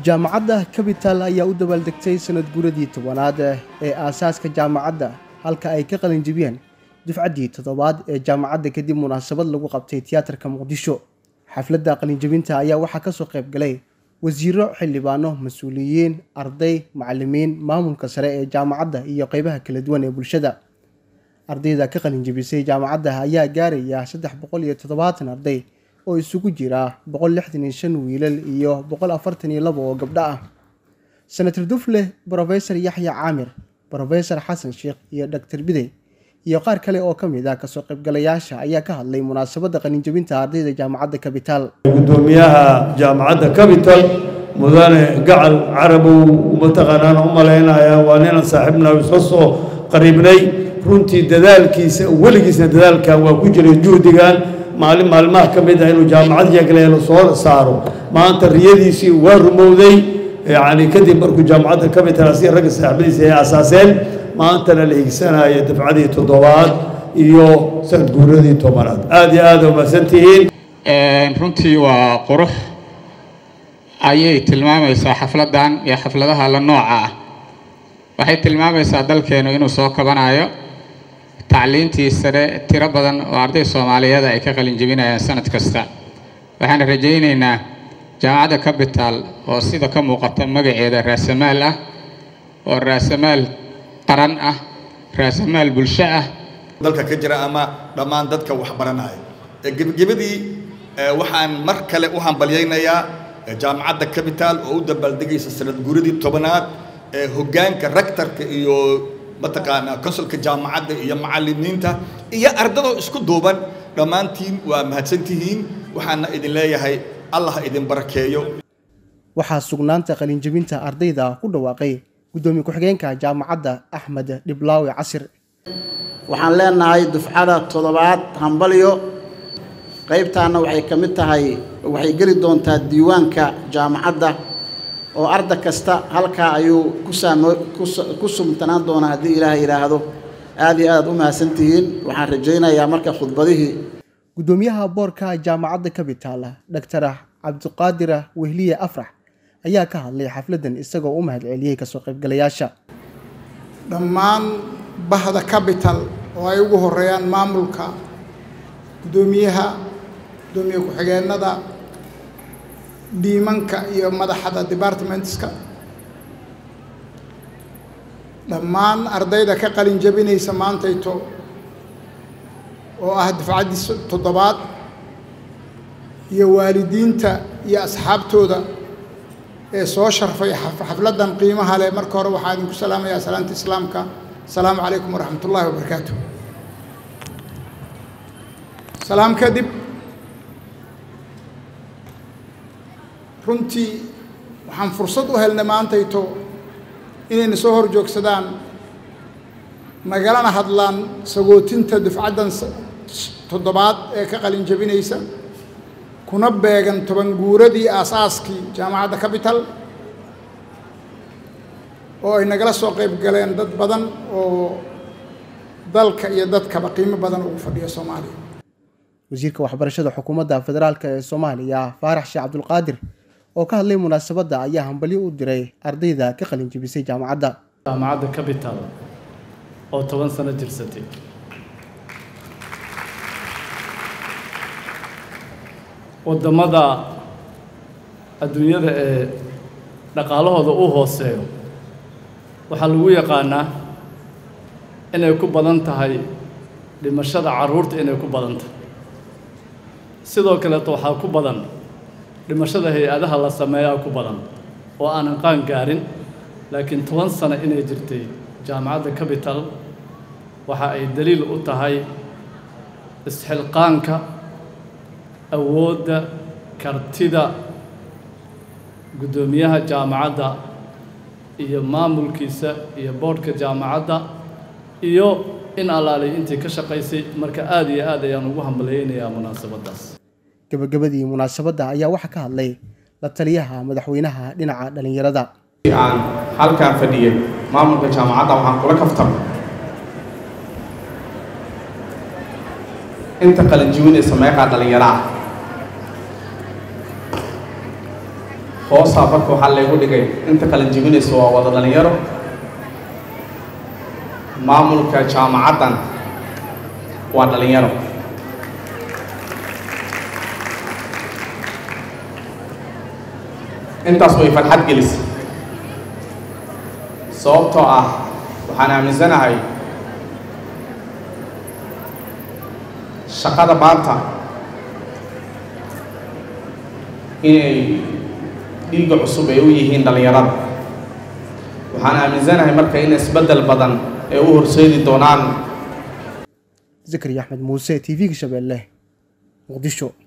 jaamacadda capital ayaa u dabaaldegtay sanad guuradii tobanaad ee aasaaska jaamacadda halka ay ka qalinjibiyeen dufcaddii toddobaad ee jaamacadda kadib munaasabad lagu qabtay tiyaatarka muqdisho xafladda qalinjibinta ayaa waxaa kasoo qayb galay wasiiro xildhibaano mas-uuliyiin arday macalimiin maamulka sare ee jaamacadda iyo qeybaha kala duwan ee bulshada ardayda ka qalinjibisay jaamacadda ayaa gaaraya saddex boqol iyo toddobaatan arday oo isugu jira boqol lixdan iyo shan wiilal iyo boqol afartan iyo laba oo gabdho ah senator dufle brofesor yaxya caamir brofesor xasan sheekh iyo doctor bidey iyo qaar kale oo ka mid ah kasoo qaybgalayaasha ayaa ka hadlay munaasabadda qalinjabinta ardayda jaamacadda capital gudoomiyaha jaamacadda capital mudane gacal carabow mataqaanaan u malaynaya waa ninaan saaxiibna isla soo qariibnay runtii dadaalkiisa weligiisna dadaalkan waa ku jiray juhdigan maalin maalmaha ka mid ah inuu jaamacad yagleelo soo saaro maanta riyadiisii waa rumowday yacni kadib markuu jaamacadda capital asiga ragga saaxiibadiisa ay asaaseen maantana la higsanayo dafcadii toddobaad iyo sanad guuradii tobanaad aada iyo aada umahadsantihiin runtii waa qurux ayay tilmaamaysaa xafladdan iyo xafladaha la nooca ah waxay tilmaamaysaa dalkeenu inuu soo kabanayo tacliintii sare tiro badan oo arday soomaaliyeed ay ka qalin jebinayaan sanad kasta waxaan rajaynaynaa jaamacadda capital oo sida ka muuqata magaceeda raasamaal ah oo raasamaal qaran ah raasamaal bulsho ah dalka ka jira ama dhammaan dadka wax baranaya gebagabadii waxaan mar kale u hambalyaynayaa jaamacadda capital oo u dabaaldegaysa sanad guuradii tobanaad ee hoggaanka raktarka iyo mataqaanaa konsulka jaamacadda iyo macallimiinta iyo ardadoo isku duuban dhammaantiin waa mahadsantihiin waxaana idin leeyahay allah idin barakeeyo waxaa sugnaanta qalinjabinta ardayda ku dhawaaqay gudoomiye ku-xigeenka jaamacadda axmed dhiblaawe casir waxaan leenahay dufcada toddobaad hambalyo qaybtaana waxay ka mid tahay waxay geli doontaa diiwaanka jaamacadda oo arda kasta halkaa ayuu ku sumtanaan doonaa haddii ilaahay yidhaahdo aad iyo aad u mahadsantihiin waxaan rajaynayaa marka khudbadihii gudoomiyaha boorka jaamacadda capital doctor cabdiqaadir wehliye afrax ayaa ka hadlay xafladdan isagoo u mahad celiyey kasoo qaybgalayaasha dhammaan bahda capital oo ay ugu horeeyaan maamulka gudoomiyaha gudoomiye ku-xigeenada dhiimanka iyo madaxda departmentska dhammaan ardayda ka qalin jabinaysa maantayto oo ah dafcaddii toddobaad iyo waalidiinta iyo asxaabtooda ee soo sharfay xafladdan qiimaha leh marka hore waxaa idinku salaamayaa salaanta islaamka asalaamu calaykum waraxmat ullaahi wabarakaatu salaam kadib runtii waxaan fursad u helnay maantayto inayna soo hor joogsadaan nagalana hadlaan sagootinta dufcaddan toddobaad ee ka qalin jabinaysa kuna beegan toban guuradii aasaaskii jaamacadda capital oo ay nagala soo qayb galeen dad badan oo dalka iyo dadkaba qiimo badan ugu fadhiya soomaaliya wasiirka waxbarashada xukuumadda federaalk ee soomaaliya faarax sheekh cabdulqaadir oo ka hadlay munaasabadda ayaa hambalyo u diray ardayda ka qalin jebisay jaamacadda jaamacadda capital oo toban sano jirsatay waddamada adduunyada ee dhaqaalahooda u hooseeyo waxaa lagu yaqaanaa inay ku badan tahay dhimashada carruurta inay ku badan tahay sidoo kaleeto waxaa ku badan dhimashada hay-adaha la sameeyaa ku badan oo aanan qaan gaarin laakiin toban sano inay jirtay jaamacadda capital waxa ay daliil u tahay isxilqaanka awoodda kartida guddoomiyaha jaamacadda iyo maamulkiisa iyo boodhka jaamacadda iyo in allaalay intii ka shaqaysay marka aada iyo aad ayaan ugu hambalyaynayaa munaasabaddaas gabagabadii munaasabadda ayaa waxaa ka hadlay la taliyaha madaxweynaha dhinaca dhallinyarada aan halkaan fadhiyay maamulka jaamacadda waxaan kula kaftamay inta qalinjibinaysa meeqaa dhallinyaro ah hoosaa marka waxaa laygu dhigay inta kala jebinaysa waa wada dhalinyaro maamulka jaamacaddan waa dhalinyaro intaas way farxad gelisay sababtoo ah waxaan aaminsanahay shaqada maanta inay dhiigga cusub ay u yihiin dhallinyarada waxaan aaminsanahay marka in isbeddel badan ay u horseedi doonaan zakariya axmed muuse t v-ga shabeelle muqdisho